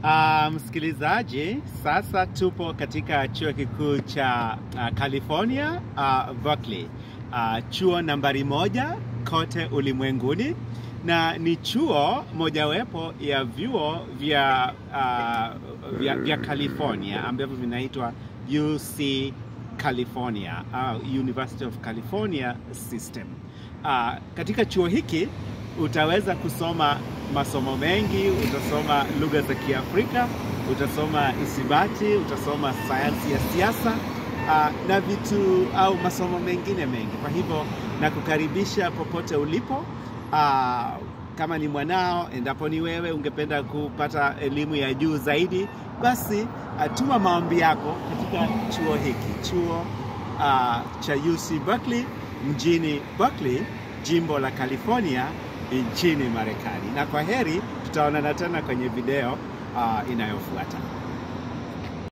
Uh, msikilizaji, sasa tupo katika chuo kikuu cha uh, California uh, Berkeley, uh, chuo nambari moja kote ulimwenguni na ni chuo mojawapo ya vyuo vya, uh, vya, vya California ambavyo vinaitwa UC California au uh, University of California System. Uh, katika chuo hiki utaweza kusoma masomo mengi, utasoma lugha za Kiafrika, utasoma isibati, utasoma sayansi ya siasa uh, na vitu au masomo mengine mengi. Kwa hivyo nakukaribisha popote ulipo. Uh, kama ni mwanao, endapo ni wewe ungependa kupata elimu ya juu zaidi, basi uh, tuma maombi yako katika chuo hiki, chuo uh, cha UC Berkeley mjini Berkeley, jimbo la California nchini Marekani. Na kwa heri, tutaonana tena kwenye video uh, inayofuata.